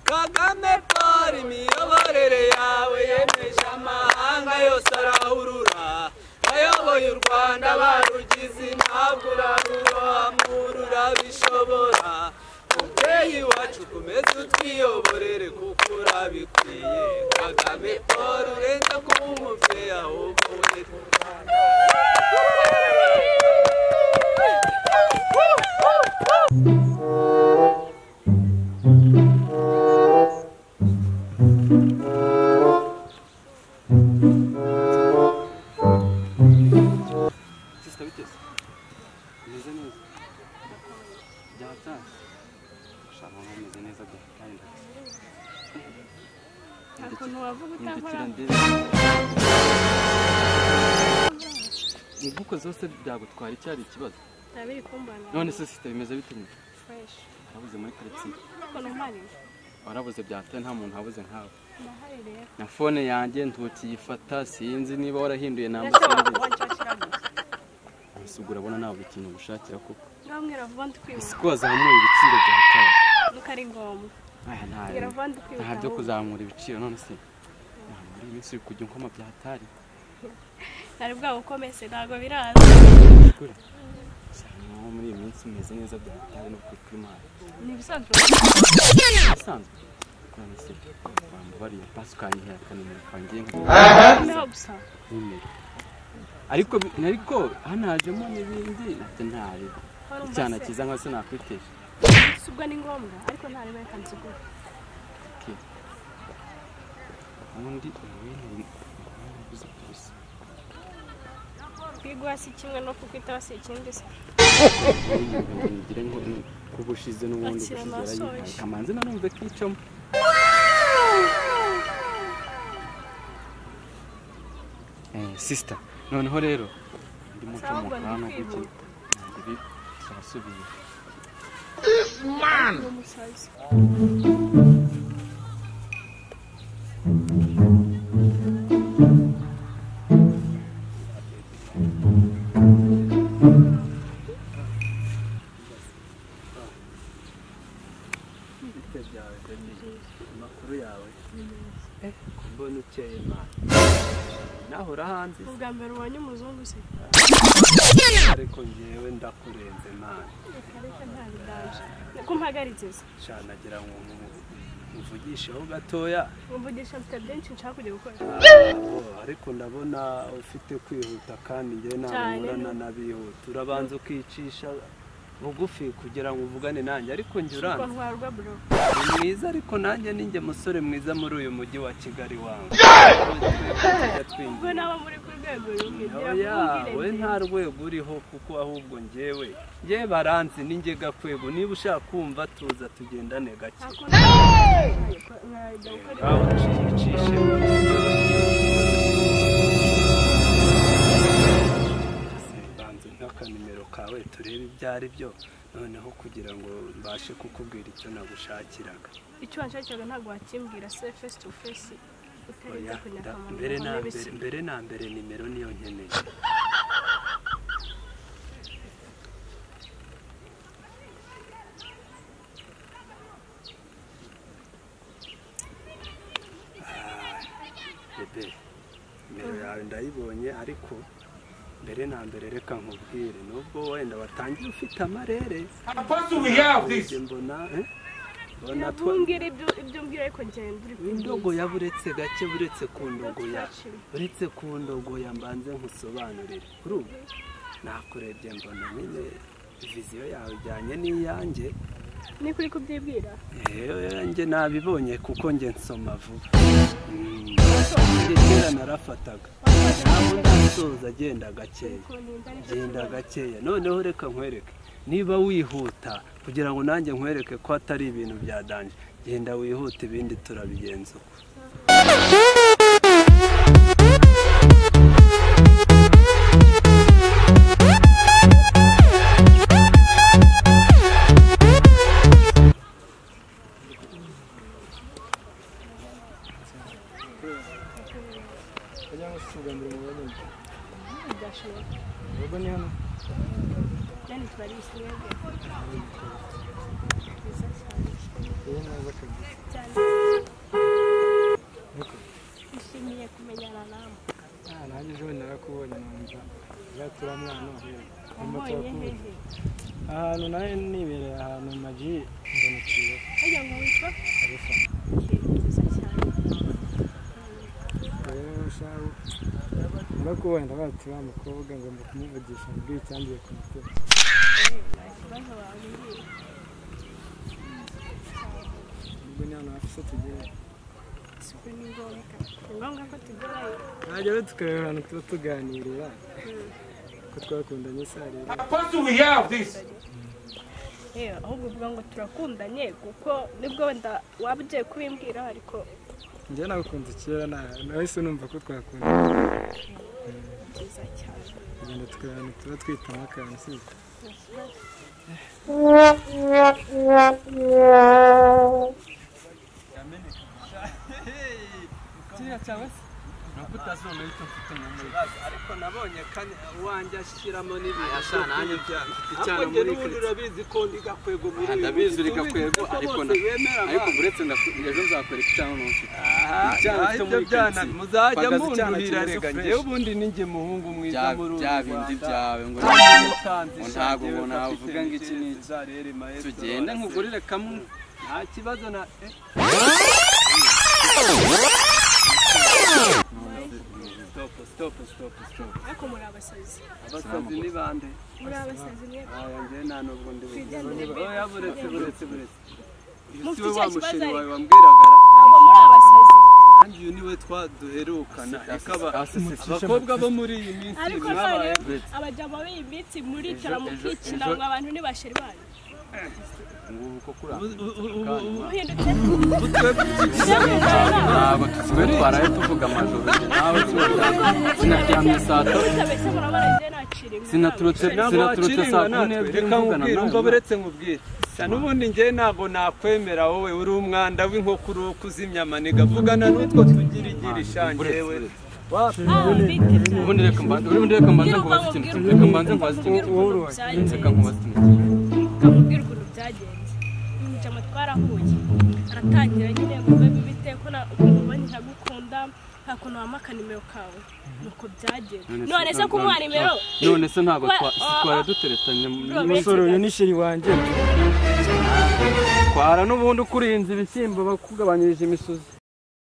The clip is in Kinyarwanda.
kagame paul imiyoborere yawe yemeje amahanga yose arahurura ayoboye u rwanda barugize ntabwo uraruhamura urabishobora mubyeyi wacu ukomeze utwiyoborere kuko urabikwiye kagame paul urenza kuba umubyeyi ahubwo witwa u rwanda sisita biteze meze neza byatanze ushaka ngo meze neza da kandi ndetse nta kuntu wavuga mpindukira utankora ndebe mu bwuko zose byagutwara icyari ikibazo nta biri kumbanira none se sisita bimeze bite nyine fureshi warabuze muri karitsiye ariko ntumariye warabuze byataye nta muntu wabuze nkawe ndahari rero na fone yanjye ntukiyifata sinzi niba warahinduye namba ndashobora sinzi kubancakira gusa gusa urabona ntabwo ikintu ugushakira kuko ngamwira vuba si ndikwibuka ko wazamuye ibiciro byataye nuko ari ngombwa aya ntabwo mbwira vuba ndikwibuka nta byo ahubwo. kuzamura ibiciro none se ntabwo muri iyi minsi uri kujya unkoma bya hatari nari bwabo ukomese ntabwo biraza kure cyane nko muri iyi minsi umeze neza bya hatari no kuri kuri mari ni ibisanzwe bisanzwe none se wambabariye pasi ukanyihera akanimero kawe ngiye nka niho gusa nimero ariko bi- ariko hano hajemo n'ibindi nabyo ntareba Wari umva icyana se? cyiza nka se nakwitesha si ubwo ni ngombwa ariko ntarebe reka nzigure ubundi ubundi ubuze ubusa kwigura si kimwe no kukwitaba si ikindi se ngira ngo kuba ushize n'ubundi Akira ubushize yarayihaye amasoje. kamanzi nanumve kicamo sisita noneho rero ndimo Sawa, ubwo ncomokora no ndi guki kwihuta. ibi turasubiye ni umusazi amakuru yawe mbona ukeye mwana naho urahanze ubwa mbere ubonye umuzungu se ariko ngewe ndakurenze mwana reka reka nta bidaje niko mpagaritse se cyane agira ngo nku- nkuvugisheho gatoya mvugisha mfite byinshi nshaka kujya gukora Ah, ariko ndabona ufite kwihuta kandi ngewe ntabwo Cyane. nkorana n'abihuta urabanza ukicisha bugufi kugira ngo uvugane nanjye ariko njye kuko uranze ntwarwa bro ni mwiza ariko nanjye ninjye musore mwiza muri uyu mujyi wa kigali wangu Tujya twinjira. ubwo naba muri ku rwego rumbwira Oya, kumbwire we nde. nta rwego uriho kuko ahubwo njyewe njyewe baranzi ni njye gakwego niba ushaka kumva tuza tugendane gake nta kuntu mwajya gukora aho ucicishe banze n'akanimero kawe turebe ibyo ari byo noneho kugira ngo mbashe kukubwira icyo nagushakiraga icyo wanshakiraga ntabwo wakimbwira se face to face utarinze Oya, kunyaka nda- mu mbere na ruhame mbere bisi mbere na mbere nimero niyo nkeneye bebe nimero yawe ndayibonye ariko mbere na mbere reka nkubwire nubwo wenda watangiye ufite amarere Njye mbona eh, mbona twa- nabwira ibyo ibyo mbwira ariko ngenda uri indogoya buretse gake buretse ku ndogoya Ndogoya. buretse ku ndogoya mbanze nkusobanurire kuri ubu nakurebye mbona nyine viziyo yawe ijyanye n'iyanjye ni kuri kubyibwira Eh, njye nabibonye kuko njye nsoma vuba Mm, njye kera narafataga ntabwo ndasoza agenda gakeya genda gakeya noneho reka nkwereke niba wihuta kugira ngo nanjye nkwereke ko atari ibintu byadanje genda wihuta ibindi turabigenzura byashoboka yani twari bisimwe bwe byiza cyane neza kabisa cyane ariko nishimiye kumenyana nawe nta nanjye ejo bundi narakubonye numva uzaturi umwana wahera Numva wambonye turakubonye. hehe ahantu nawe nibereye ahantu magi mbona ikiyo hajya ngo witwa kabisa nziza cyane rero shahu narakubonye ndabaga ati wa mukobwa ngomba kumuvugisha mbwira icyangiye ku mutima Eh, nta kibazo wambwiye ubwo ni ahantu hafise tugere isuku ni ngombwa ni ngombwa ko tugerayo ntajya rero tukareba ahantu tuba tuganirira ko twakundanye sarira Eh, ahubwo uvuga ngo turakundanye kuko nibwo wenda waba ugiye kubimbwira ariko njye nagukunze kera na- nahise numva ko twakunda nziza cyane tugenda tukareba ahantu tuba twitamo akantu si nta kibazo kiriya cyawe se nuko utazona icyo mfite mu muri ariko nabonye kane uwanjye ashyiramo n'ibintu Asha, byo nanjye kurya mfite ariko njye icyana muri n'ubundi Kristo. urabizi ko ndi gakwego muri Ah, uyu ndabizi uri munsi. Tubizi gakwego, ko ariko bose na- bemera ariko abana. uretse ndaku- ejo nzakwereka icyana n'ufite Aha, icyana aha, cyo ibyo muri byana Kristo. muzajya Pagaza icyana mundurira kimeze rega fresh. njyewe ubundi ni njye muhungu mwiza Bya- muri uru bya bindi byawe ngo ngo ntabwo umuntu avuga ngo iki n'iki. tugende nkugurire kamwe nta kibazo na eh, stop stop stop stop ariko muri abasazi abasazi ni bande muri abasazi mwe aya njye nta nubwo ndi Twigendere. oya buretse buretse buretse uyu si Mufite we icyo wa kibazo musheri wawe ariko. wambwiragara ntabwo muri abasazi kandi uyu niwe twaduherukana Asi- asi- ikaba asi- asi- abakobwa bo muri iyi minsi ariko mwabaye none buretse. abajyamo b'iyi minsi muricara Ejo- mukicina ejo- ngo abantu ntibashira banyu ngubu ko kuri ubu- ubu- ubu- ubu- muhindutse ubu twebwe ntabwo tusigaye twaraye tuvuga amajoro nawe sinaryamye saa tatu Sinaturutse nta ntabwo Sinaturutse waciringa saa kumi natwe n'ebyiri reka mvugana nkubwire nawe. umva buretse nkubwire n'ubundi njye ntabwo nakwemera wowe uri umwanda w'inkoko uri kuzimya amaniga vugana n'utwo tugirigiri ishangewe ubundi reka mbanze ubundi reka mbanze nkubaze ikintu reka mbanze nkubaze ikintu reka nkubaze ikintu ukamubwira ukuntu byagenze njama twarahuye aratangira nyine kuba bibite ko na- ukuntu ubonye nkagukunda nta kuntu wampa akanimero kawe nuko byagenze none se kumuha nimero none se ntabwo Wa- twa- si ah, twari ah. duteretanye Bro, umusore uyu ni shiri wanjye twara n'ubundi ukurinze ibishyimbo bakugabanyirije imisozi